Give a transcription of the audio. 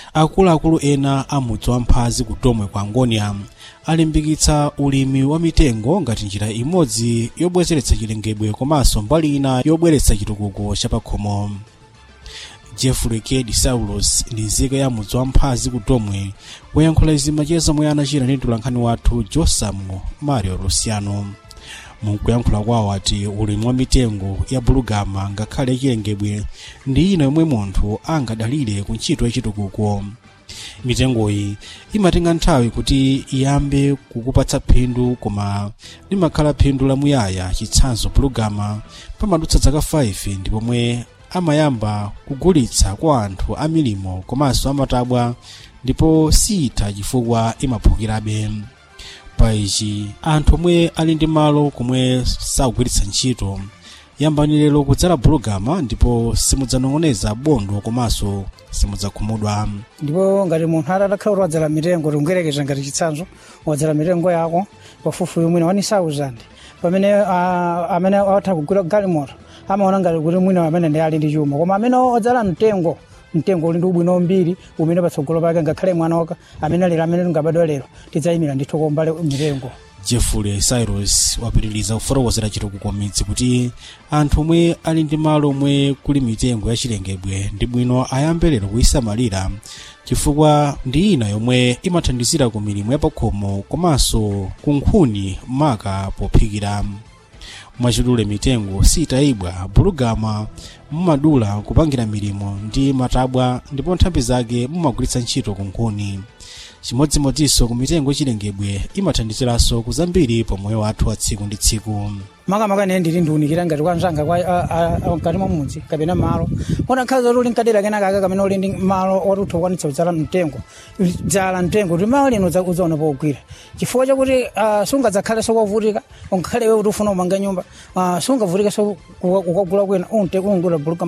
akuluakulu ena a mudzi wa mphazi ku domwe kwa ngonia alimbikitsa ulimi wa mitengo ngati njira imodzi yobwezeretsa chilengedwe komanso mbali ina yobweretsa chitukuko chapakhomo jeffrey k disaulus ndi nzika ya mudzi wa mphazi ku domwe woyankhula izi macheza omwe anachita ndi mtolankhani wathu josamu mario luciano mukuyankhula kwawo ati ulimi wa mitengo ya bulugama ngakhale chilengedwe ndi ina yomwe munthu angadalire ku ntchito yachitukuko mitengoyi imatenga nthawi kuti iyambe kukupatsa phindu koma limakhala phindu lamuyaya chitsanzo bulugama pamadutsa zaka 5 ndi pomwe amayamba kugulitsa kwa anthu a milimo komanso amatabwa ndipo sitha chifukwa imaphukirabe pa ichi anthu omwe ali ndi malo komwe sakugwiritsa ntchito yambani lero kudzala bulugama ndipo simudzanong'oneza bondo komanso simudzakhumudwa ndipo ngati munthu atakhala kuti wadzala mitengo tinguyerekeza ngati chitsanzo wadzala mitengo yako pafupi mwina wani 1000 pamene uh, amene atha kugula galimoto amaona ngati kuti mwina amene ndi ali ndi chuma koma amene odzala mtengo mtengo uli ndi ubwino wambiri umene patsogolo pake ngakhale mwana waka amene lero amene tingabadwa lero tidzayimira ndithu kombale mitengo jeffrey cyrus wapitiriza kufotokozera chitukuko midzi kuti anthu omwe ali ndi malo omwe kuli mitengo yachilengedwe ndi bwino ayambe lero kuyisamalira chifukwa ndi ina yomwe imathandizira ku milimo yapakhomo komanso ku nkhuni maka pophikira mwachidule mitengo sitayibwa bulugama mumadula kupangira milimo ndi matabwa ndipo nthambi zake mumagwiritsa ntchito ku nkhuni chimodzimodzinso ku mitengo chilengedwe imathandiziranso kuzambiri pa moyo wathu wa tsiku ndi tsiku makamaka ine ndili ndiunikira ngati kwanzanga mkati mwa mudzi kapena malo utakhala zoti uli nkadera kenakaka kamene uli ndi malo oti utha kukwanitsa kudzala mtengo dzala mtengo kuti malo lino udzaona pogwira chifukwa chakuti sungadzakhale sokovutika ungakhale iwe kuti ufuna umanga nyumba sungavutika so kukagula kwina unte kungula buluka